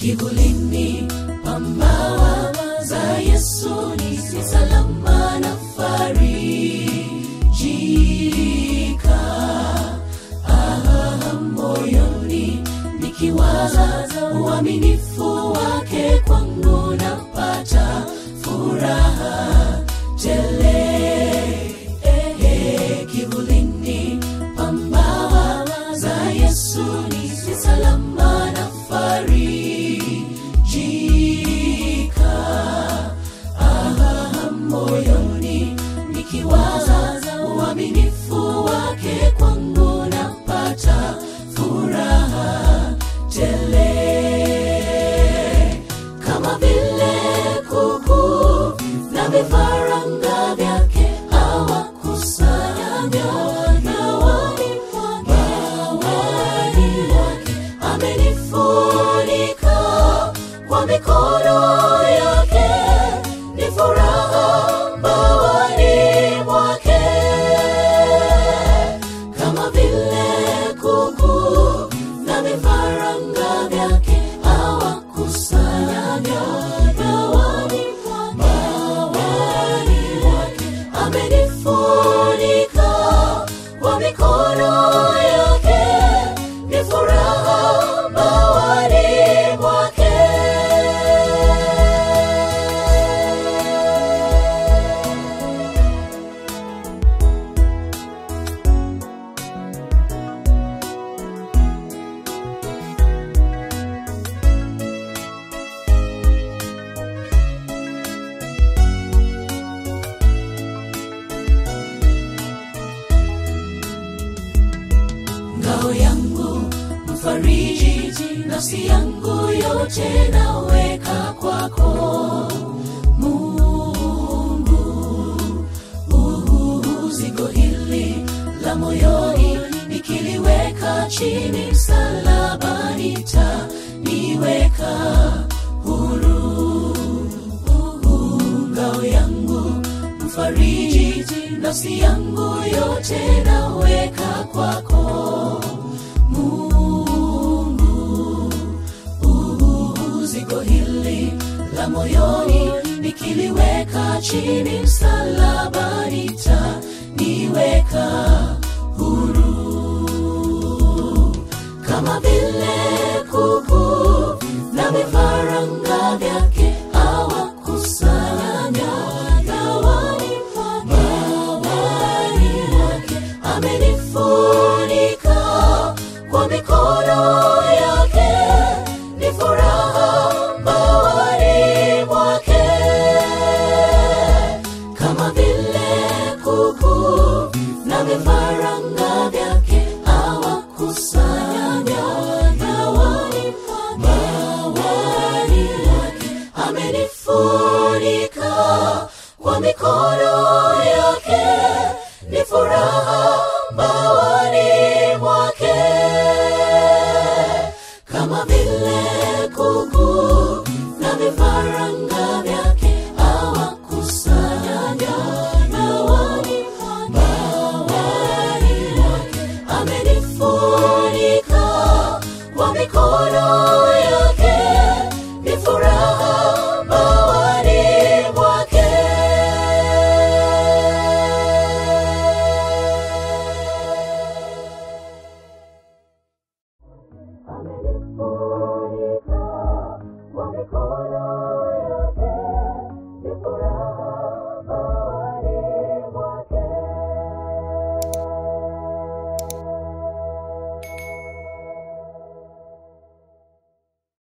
kivulini pambawa za yesu ni salama na farijika ah, moyoni nikiwaza uaminifu wake kwangu napata furaha tele eh, eh, kivulini pambawa za yesu ni salama na farijika ah, moyoni nikiwaza uaminifu wake kwangu napata furaha tele kama vile kuku na vifaranga vyake hawakusanyavyo mawani mwake amenifunika kwa mikono yake ni furaha mbawani mwake kama vile kuku na vifaranga vyake hawakusanyavyo mawani mwake amenifunika kwa mikono yake ni furaha mbawani mwake ngao yangu mfariji nafsi yangu yote naweka kwako mungu Uhu, zigo hili la moyoni nikiliweka chini msalabani taniweka huru Uhu, ngao yangu mfariji nafsi yangu yote naweka kwako mungu Uhu, zigo hili la moyoni nikiliweka chini msalabani taniweka huru kama vile kuku na vifaranga vyake hawakusanyanya gawani mwake amenifunika kwa mikono yake ni furaha mbawani mwake kama vile kuku na vifaranga vyake hawakusanyanya gawani mwake amenifunika kwa mikono yake ni furaha mbawani mwake kama vile kuku na vifaranga vyake hawakusanyanya gawani mwake amenifunika kwa mikono